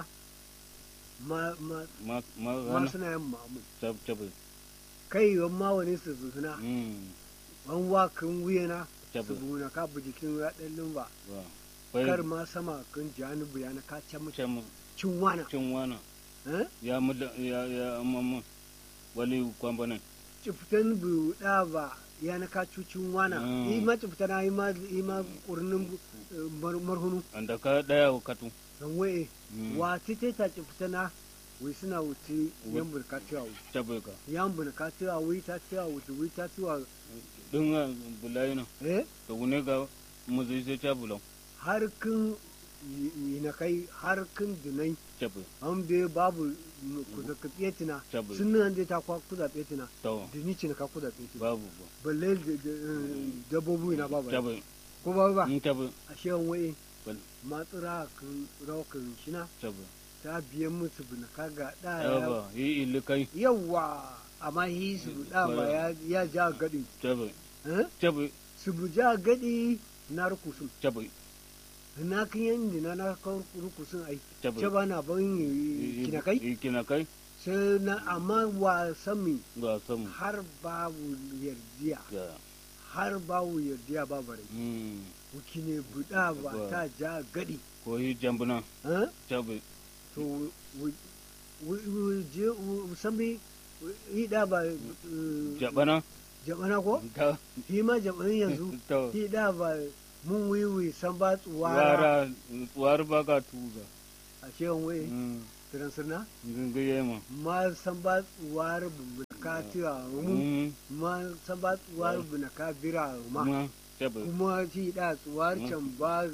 ma ma ma ma ma rana suna yin mamu tab tabai kai yawan ma wani su zuna Mm, an wa kan wuyana su tabai buna ka bu jikin raɗin lumba wa kar bai ma sama kan janubu yana ka can mutum can cin wana cin wana eh ya mu ya ya mamman wali kwambanan ciftan bu da ba yana ka cucin wana Mm. yi ma ciftana yi ma yi ma kurnin eh, mar- marhunu inda ka daya katu dan waye Mm. wa tite ta ciftana wai suna wuce yan burka cewa tabai ka yan burka cewa wai ta cewa wuce wai ta cewa dinga bulayina eh to wune ga mu zai sai ta bulan har kin yi na kai har kin dinai tabai an bai babu ku da ka tsetina Tabbas. sun nan dai ta kwa ku da tsetina to da ni ce na ka ku da tsetina babu ba balle da- da- eh, dabbobi na babu tabai ko ba ba in tabai a shewan waye Bal- matsura kan raukan shina tabai ta biyan musu bina kaga da yaba yi ilikai yawa amma hi su da ba ya ya ja gadi tabai eh tabai su bu ja gadi na rukusun tabai na kan yan dina na kan rukusun ai ce tabai ba na ban yi kina kai kina kai sai na amma wasan mi ba samu har babu yardiya ga har babu yardiya ba bare mm wuki ne buɗa ba Ba. ta ja gadi ko yi jambuna eh? tabi to wu- wu- wu- je wu- sami yi da ba eh, jabana jabana ko ta shi ma jabanin yanzu to shi da ba mun wiwi san ba tsuwara wara war ba ka tuga a shewan wai mm tiran sirna gingaye ma ma san ba tsuwara bunaka tira mu mm ma san ba tsuwara bunaka bira ma ma tabi kuma shi da tsuwar Mm. can ba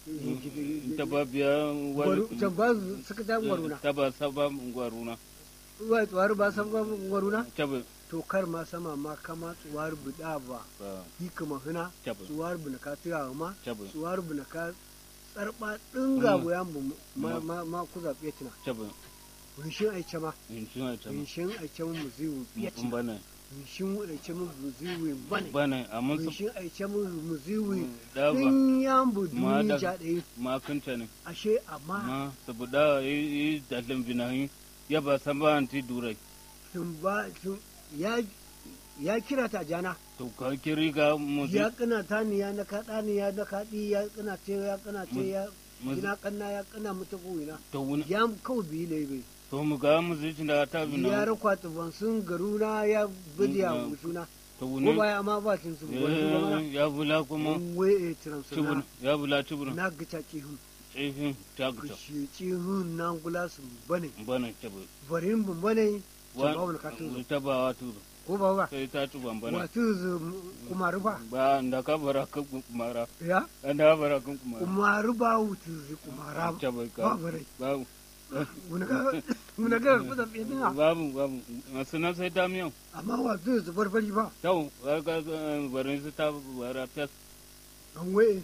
ta ba biya gwaru- can ba suka ta gwaruna ta ba saba gwaruna ba tsuwar ba san ba gwaruna tabi to kar ma sama ma kama tsuwar buda ba ba yi kama hina tabi tsuwar bunaka tira ma tabi tsuwar bunaka tsarba dinga Mm. goyan bu ma Mm. ma ma ku zaɓe tuna tabi winshin aice ma in suna tabi winshin aice mu ziwu biya in bana winshin aice mu ziwu bane bana amma su winshin aice mu ziwu da ba din yan bu Ma da- duni ja ɗaya ma kanta ne ashe amma ma saboda yi dalin binahi ya ba san ba anti durai sun ba sun ya ya kira ta jana to ka kiri ga muzi ya kana ta ni ya na kaɗa ni ya na kaɗi ya kana ce ya kana ce ya muzi kina kanna ya kana mutu ko ina to wuni ya kawai biyu ne bai to mu ga muzi da ta ya bina rakwa ban sun garuna ya bidiya Mm, suna to ko wuni baya ma ba sun su wani su ba Eh, ya bula kuma mana we e transfer tubun ya bula tubun na gita ci hun tsifin ta ku guta shi ci hun na gula su bane bana tabi barin bun bane wa ba wani katin ta ba wa tu ko ba ba sai ta tuban bana wato kuma rufa ba da ka bara kan kumara ya da bara kan kumara kuma ruba wutu kuma raba tabi ba ka bare babu muna ga muna ga ku da fitina babu babu masu nan sai ta miyan amma wato su barbari ba tau ga barin su ta bara fes an waye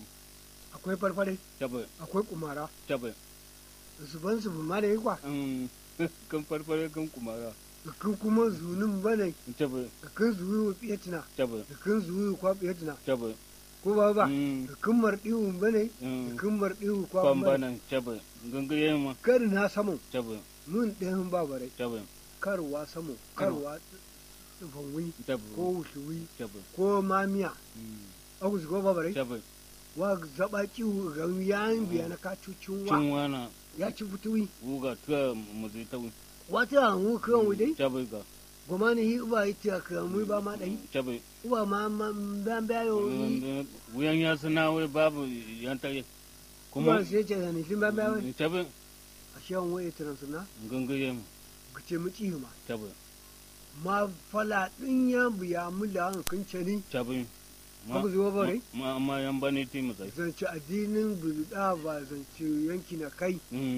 akwai farfare tabi akwai kumara tabi su ban su ma da yi kwa kan farfare kan kumara kan kuma zunin bane tabi kan zuwi wa fiyatina tabi kan zuwi kwa fiyatina tabi ko ba ba kan mardiwu bane Mm. kan mardiwu kwa kwan bane banan tabi gangaye ma kar na samu tabi mun ɗayan ba bare tabi karwa samu karwa tsufan tabi ko wushuwi tabi ko mamiya agus go ba bare tabi wa zaba kiwu ga yan biya na kacucin wa cin wana ya ci fituwi wuga tuwa muzi ta wata hannu kan wudai tabi ga goma ne yi uba yi ta ka mu ba ma dai tabi uba ma ma ban bayo yi wuyan ya suna wai babu yan tare kuma kuma sai ce da nufin ban bayo tabi a shan waye tiran suna gangaye ma ka ce mu ci ma tabi ma fala din ya biya mu da hankan cani tabi Haka zuwa ba rai? ma ma yan bane ti mu sai zance addinin bulda ba zance yanki na kai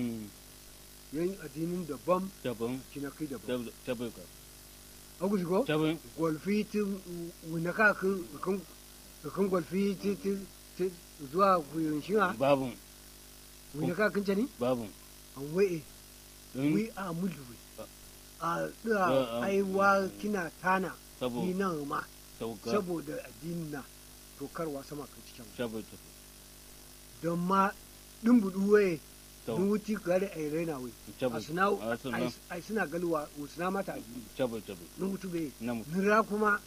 yan addinin daban tabi ki na kai daban tabi ka agus go tabi golfi ti wuna ka kan kan kan golfi ti ti ti zuwa guyin shi ha babu wuna ka kan cani babu an waye don wi a mudu a Ah, da ah. aiwa kina tana sabo ni nan ma sauka saboda addinin na to karwa sama kan cikin tabi tabi don ma din budu waye Tau. dun wuti gare ai raina wai tabi a suna a suna ai suna galwa suna mata addini tabi tabi nun wutu bai na mu nira kuma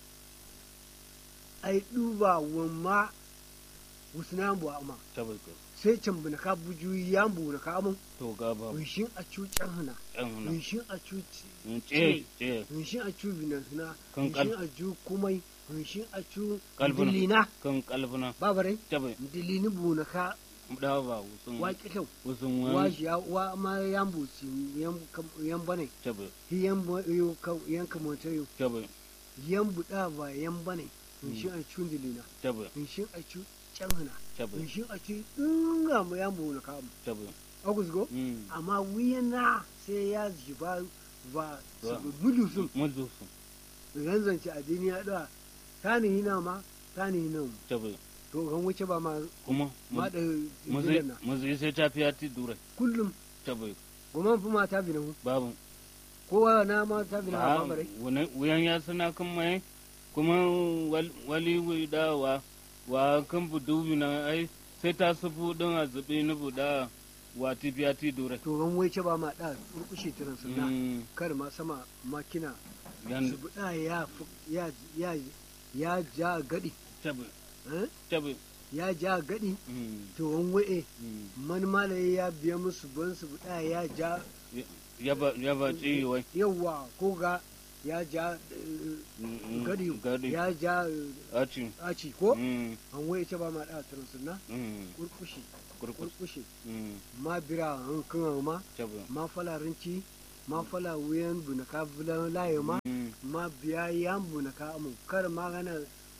ai duba wamma wusna bu amma tabi ka sai can buna ka buju yan bu na ka mun to ga babu winshin a cu can hana yan na winshin a cu ce ce winshin a cu binan hana Kan kal- winshin a cu kumai winshin a cu Kalbuna. dilina kan kalbuna babarai tabi dilini bu na ka da ba wusun wa kyau wusun wa wani shi ya wa ma yan bu si yan kam- yan bane tabi hi yan bu yo ka yan kamata yo tabi yan bu da ba yan bane winshin a cu dilina tabi winshin a cu can hana tabi winshin a cu dinga mu yan bu na ka mu tabi agus go mm amma wuyana sai ya jiba ba Ba. mudu sun mudu su zanzance addini ya da ta ni hina ma ta ni hina mu tabi to kan wuce ba ma kuma ma da muzi jilan na muzi sai ta fiya ti dure kullum tabi goma fi ma ta bi na hu babu kowa na ma ta bi na ba ba bare wani- wuyan ya suna kan mai kuma wal- wali wuda wa wa kan budu na ai sai ta sufu din a zubi ni buda wa ti biya ti dure to ran wai ce ba ma da kurkushe tiran sunna Mm. kar ma sama makina yan su buɗa ya fu- ya ya ya ja gadi tabi eh? tabi ya ja gadi Mm. to wan waye Mm. man malaye ya biya musu ban su buɗa ya ja yaba yaba ci wai yawa ko ga ya ja eh, Mm, gadi gadi ya ja eh, aci aci ko Mm. an waye ce ba ma da tiran sunna Mm. kurkushe kurkus kurkushe Mm. ma bira an kan ma tabi ma falarinci ma fala wuyan bunaka bulan laye ma Mm. ma biya yan bunaka mu kar ma gana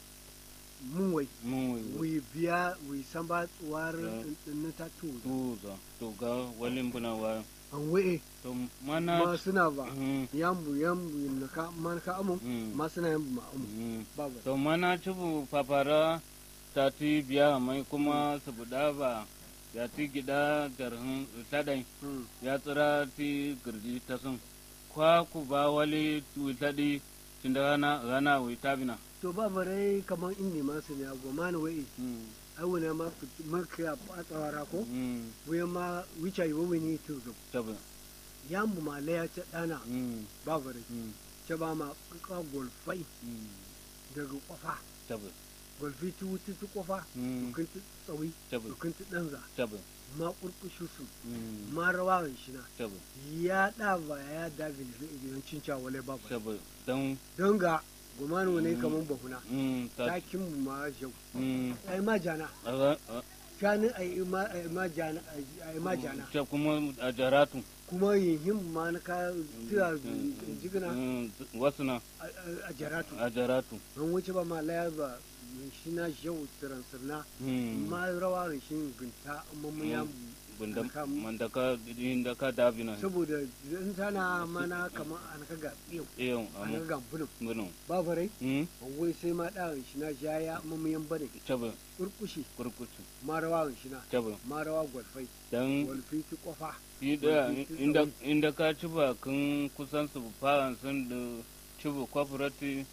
mun wai mun wai wi biya wi samba tsuwar Ya. din ta tu tuza to ga walin buna wa an waye to ma mana suna ba Mm. yan bu yan bu naka man ka amu Mm. ma suna yan bu ma amu Mm. ba ba to mana cibu fafara ta ti biya mai kuma su buɗa ba ya ti gida darhin tadai Mm. ya tsira ti girji ta sun kwa ku ba wali witadi tunda rana rana wita bina to ba bare kaman inni ma su ne ago ma na waye Mm. ai wani ma fit- ma ka a tsawara ko Mm. wuyan ma wicha yi wani to zo tabi yan bu ma laya ta dana Mm. ba bare Mm. ce ba ma ka golfai Mm. daga kwafa tabi golfi ti wuti ti kofa Mm. dukin ti tsawi tabi dukin ti ɗanza tabi ma ƙurƙushu su Mm. ma rawa shi na tabi ya ɗa ba ya da bilifin idan cinca wale ba ba tabi don don ga gumanu ne kaman bahuna Mm. ta takin mu ma jau Mm. ai ma jana a- a- shani ai ma ai ma jana ai ma jana ta kuma a jaratu kuma yin ma na ka tira jigina Mm. wasu na a- a- a jaratu a jaratu an wuce ba ma laya ba shi na jau tiran sirna Mm. ma rawa shi gunta amma mu ya bunda Aka- mandaka indaka dabina saboda in tana mana kamar an ka ga yau iyo an ka amu ga bulum bunu ba farai mm wai sai ma da shi na jaya mamayan bane tabe kurkushi kurkutu ma rawa shi na tabe ma rawa gwalfai dan gwalfi ti kofa yi da inda inda ka ci ba kun kusan su fara sun da ci ba kwafurati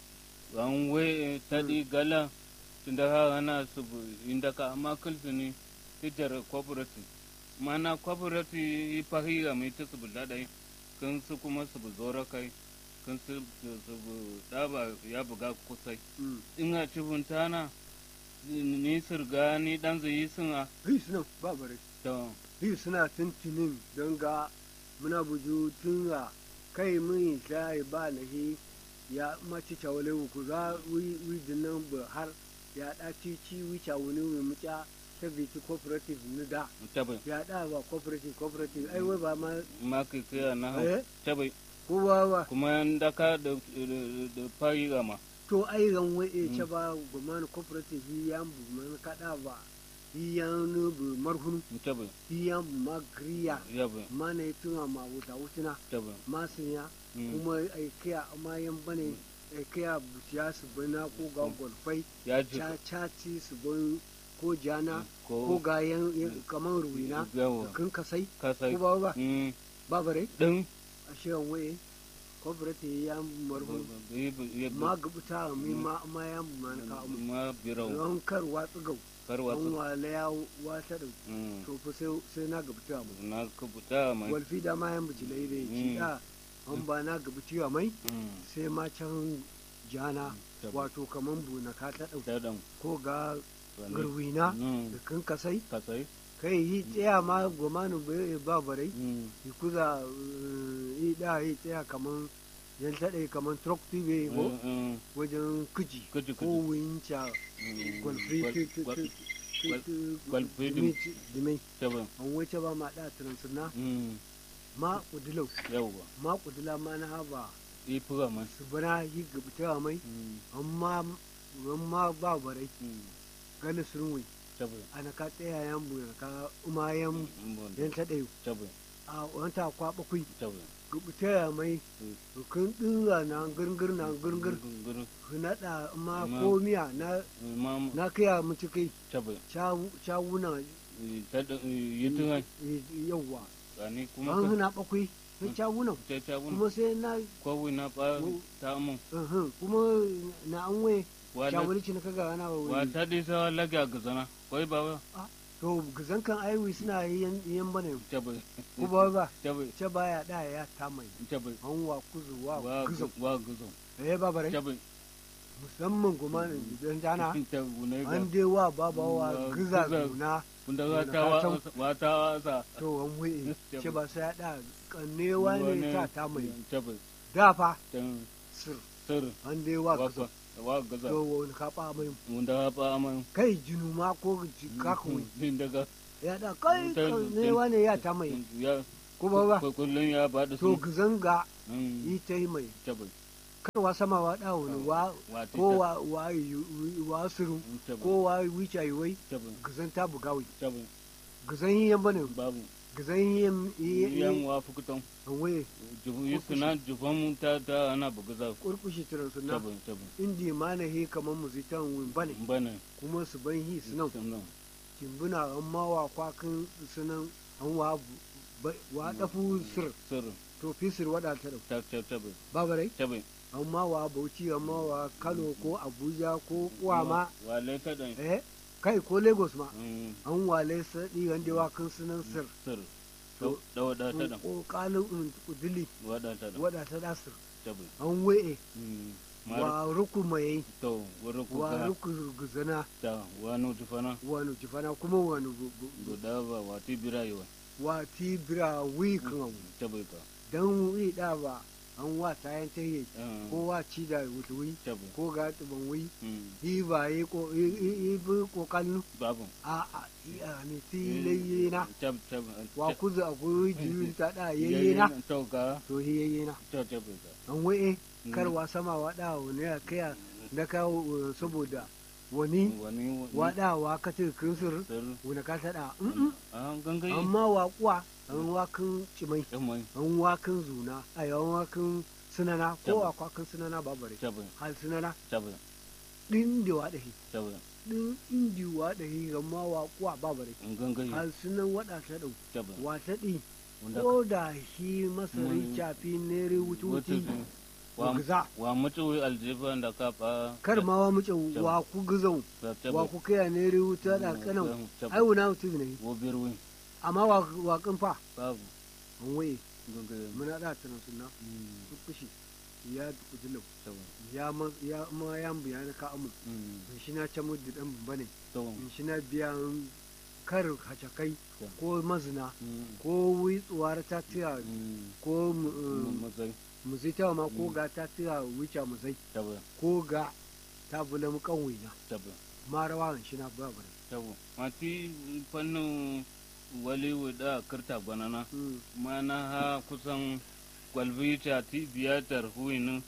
an we tadi gala tunda ha ana su bu- inda ka amma kulsu ni tijar kwafurati mana kwafurati yi fahiga mai ta su bu dadai kun su kuma su bu zora kai kun su su bu daba ya buga kusai Mm. in a ci buntana ni sirga ni dan zai sun a hi suna ba bare to hi suna tuntunin don ga muna buju tun ga kai mun sai ba na hi ya maci chawale ku za wi wi dinnan ba har ya da ci ci wi chawuni wi muca ta biti cooperative ni da tabai ya da ba cooperative cooperative ai wai ba ma ma kai kai na hau eh tabai ko ba ba kuma da ka da da fari gama to ai ran wai e ce ba gomani cooperative yi yan bu man kada ba yi yan bu marhunu tabai yi yan bu ma griya yabai ma ne tuna ma wuta wutuna tabai ma sinya Mm. kuma ai kiya ma yan bane ai kiya buciya su bana ko ga golfai ya ji cha chaci su ban ko jana ko ko ga yan yan- kaman ruwina yawa kan kasai ka sai ko ba ba mm ba bare din a shirin waye cooperative yan marhunu ma gabuta mi ma ma yan ma na ka mu ma birau ran kar watsu gau karwa an wala ya wata da mm to fa sai sai na gabuta mu na ka buta mai walfi da ma yan bijilai da ci Mm. da an ba na gabuta mai mm sai ma can jana tabai. wato kaman buna ka ta ɗauka ta dan ko ga wani. garwina mm da kan kasai ka sai kai yi tsaya ma gomanu bai ba barai mm yi kuza eh, yi da yi tsaya kaman yan taɗe kaman truck tube ko mm, mm wajen kuji Kuji, ko kuji. winca mm. gwalfi Gwal- tu- tu- gwal- tu- tu- gwal- tu- gwalfi dimi- dimi tabai an wace ba ma da tunansuna mm ma kudilau yawa ma kudila ma na haba yi fura mai su bana yi gabata mai mm amma amma ba barai mm gani surwi tabai ana ka tsaya yan bu ka umayen mm yan ta ɗayu tabai a wanta kwa bakwai tabai gabata mai Mm. kun dinga na girgir na girgir gurguru naɗa ma Ma- komiya na ma na kaya mu cikai tabai cawuna ta da yi tunai yawwa tsani kuma an ka hana bakwai na cawunan ta ta wuni kuma sai na kowai na ba Ko- ta mun uhun, kuma na an waye wala shawulci na kaga ana wa wa ta di sa lagi a gazana koi ba ba to gizan kan aiwi suna yan yan bane tabi ko ba ba tabi ce baya da ya ta mai tabi an wa kuzu wa wa gizo wa guzo eh ba bare tabi musamman kuma idan jana tabi ne ga an dai wa baba wa Wa giza giza. zuna kunda da wata ka san- wa- wata wasa to an wuye Tabi. ce ba sai ya da kannewa ne ta ta mai tabi da fa tan sir sir an dai wa wa gizo wa gaza to wani kafa mai wanda ba man kai jinu ma ko kakun din daga ya da kai Ta- kannewa ne ya ta mai ya ko ba ba kullun ya bada to su gizanga Mm, yi ta yi mai tabi karwa sama wa da wani wa wati ko wa wa yu- wa suru tabi ko wa wicha yi wai tabi gizan ta bugawi tabi gizan yi yan bane babu gizan yi yan yan wa fukutan waye jubu yusuna jufan ta ta ana bugaza kurkushi tiran su na tabi tabi indi ma na he kamar muzitan win bane bana kuma su ban hi su nan sunan timbuna an ma wa kwakin sunan an wa bu- ba- wa dafu sir sir to fi sir wada ta dau ta ta tabi babarai tabi an ma wa bauchi an ma wa kano ko abuja ko kuwama wale ta dan eh kai ko lagos ma Mm, an wale sadi wanda wa kan sunan sir sir da wada ta dan ko kalin udili wada ta dan wada ta da sir tabi an waye Mm, mar wa ruku mai to wurin wa kuka ruku guzana ta wani tufana wani jifana kuma wani gu- gu- gu- guda ba wati birayewa wa tibira wi kan tabi ka dan wi da ba an wa tayan tayi Mm, ko wa ci da wuta wi tabi ko ga tuban wi Mm, yi ba yi ko yi yi bi ko kallu babu a a yi a ne ti layyena tab tab wa kuzu a guri jirin ta da yayyena to ka to hi yayyena to tabi ka an waye Mm. kar wa sama wa da wani ya kaya na kawo uh, saboda wani wani waɗawa ka ce kinsir sir wani ka taɗa mm-mm. an gangayi amma waƙuwa an wakan cimai yamma an wakan zuna a yawan wakan sunana ko a kwakan sunana babare tabi hal sunana tabi ɗin da waɗahi tabi ɗin indi waɗahi amma waƙuwa babare an gangayi hal sunan waɗa ta ɗau tabi wata ɗi wanda ko da shi masari Mm. cafi nere wata wututi wa giza wa mutu aljiba da ka fa kar ma wa muce wa ku gizau wa ku kaya nere wuta da kanan ai wuna mutum ne wo birwi amma wa wa kan fa babu an waye gangayi muna da tana sunna Mm, kushi ya kujilau tabi ya ma ya ma ya biya na ka amu Mm, in shi na can mudu dan bane to in shi na biya kar hacakai Yeah. ko mazina Mm, ko witsuwar ta tiya mm, ko mm, mazai muzita ma ko Mm. ga ta tiya wuce muzai tabi ko ga ta bula mu kanwai na tabi ma rawa in shi na ba bare tabi mati fannin wali da kirta gwanana Mm. mana ha kusan gwalbita ti biyatar huinin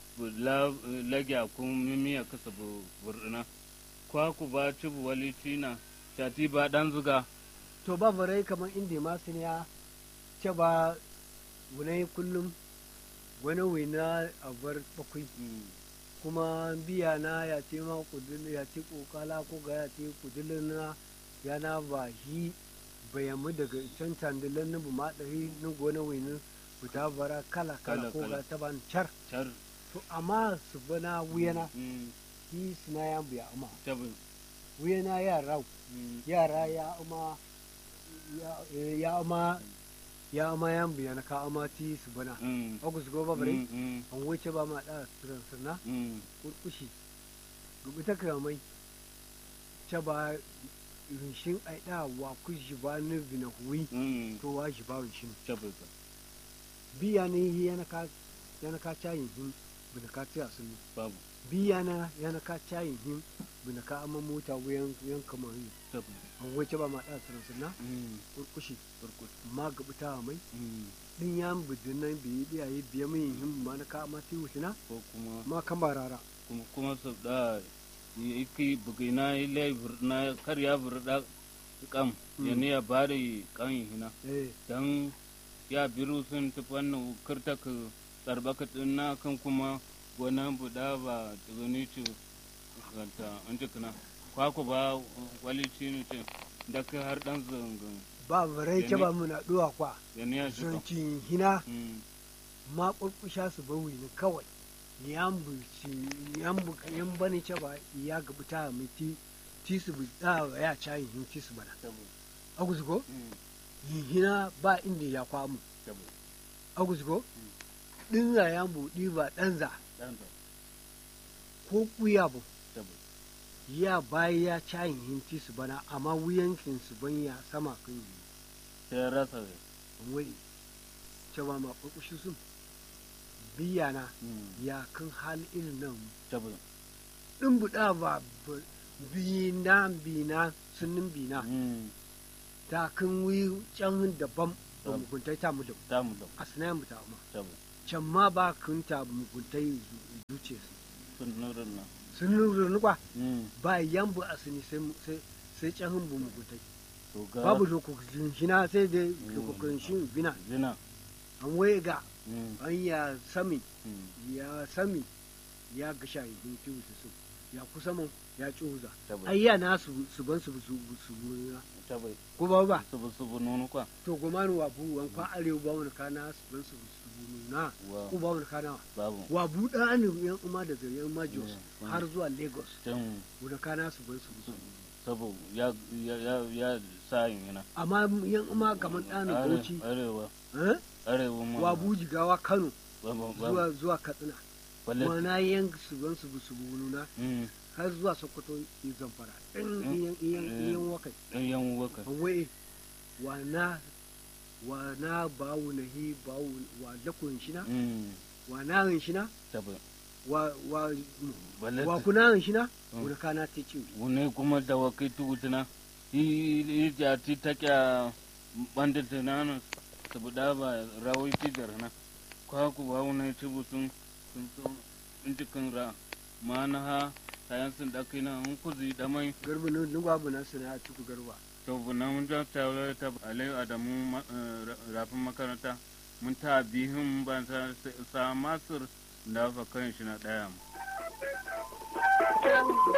lagya kun mimiya kasa bu burna kwa ku ba ci bu wali tina shati ba dan zuga to ba bare kamar inda ma sun ya ce ba wunai kullum wani wina a bar bakwai kuma biya na ya ce ma kudin ya ce kokala ko ga ya ce kudin na ya na ba shi bayamu daga can tandilan na buma ɗari na gona wani fita bara kala kala Kala, ko kala. ga ta ban car char to amma su bana wuyana mm, shi suna ya biya amma tabi wuyana ya rau mm, yara ya ama ya- eh, ya ama ya ama yan biya na ka ama ti su bana mm, agus go ba bare mm, mm, an wuce ba ma da suran sana mm, kurkushi gubuta kamai ta ba rinshin ai da wa ku shi ba ni bina huwi mm, to wa shi ba rinshin tabi ka biya ne yana ka yana ka cayin hin bina ka tiya sun babu biya na yana ka cayin hin bina ka ama mota wuyan wuyan kamar yi tabi an wuce ba ma da suran sana mm, kurkushi kurkus ma gabuta mai mm, din ya bidin nan biyi biyaye biya min yin ma na ka ma ti wutina ko kuma ma kan barara kuma kuma su da iki bugina ile burna kar ya burda kam Mm. ya ne ya bada kan hina eh dan ya biru sun ta fannin kirta ka tsarbaka na kan kuma gwanan buda ba tsugani ci kanta an ci kana kwaku ba wali ci ne ce da ka har dan zangan ba barai ke ba muna duwa kwa ya ne ya shi kan zancin hina Mm, ma kurkusha su bawi ni kawai yan buci yan bu yan bani ce ba ya gabuta miti tisu bu da ya cayin hin tisu bana aguzugo hina ba inda ya kwamu aguzugo din ya buɗi ba ɗanza ko kuya bu ya bayi ya cayin hin tisu bana amma wuyankin su ban ya sama kan yi sai rasa ne wai cewa ma ƙwaƙwashi sun biya na ya kan hali irin nan tabi ɗin buɗa ba bina bina sunin bina ta kan wi can daban ba Tabi. muguntai ta mu da ta mu da a sinayen mu ta ma tabi can ma ba kun ta muguntai zuce su sun nurin nan sun nuna kwa Mm. ba yambu a sini sai mu- sai sai can hin bu muguntai to ga babu lokacin shina sai dai lokacin shi bina zina an waye ga Mm. an ya sami Mm. ya sami ya ga shahihin kiwu su ya kusa man ya cuza tabi ai ya na su su ban su su su buna tabi ko ba ba subu subu nunu kwa to gomanu wa bu wan kwa arewa ba wani kana su ban su su buna wa ko ba wani kana babu wa buɗa ne yan umma da yan ma jos Mm. har zuwa lagos can wani kana su ban su su sabu ya ya ya ya sa yin yana amma yan umma kamar ɗanin Are- bauchi arewa eh? arewa ma wa buji gawa kano babu babu zuwa zuwa katsina balle wana yan su ban su su buna mm har zuwa sokoto yi zamfara in Mm. iyan iyan Mm. iyan wakai dan yan waka wai wana wana bawu na hi bawu wa lakun shina mm wa na hin shina tabi wa wa balle wa kuna hin shina Mm. wani kana ta ci wune kuma da wakai tutuna i ja ti ta kya bande tunana saboda ba rawai ti jarana kwa ku ba wune ti butun sun so in cikin ra mana ha kayan sun da kai na hun kuzi da mai garba ne ni babu na sana a ciku garba to buna mun ja ta wala ta alai adamu ma- eh, ra- rafin makaranta mun ta bihin ban sa sa masur da fa kan shi na daya mu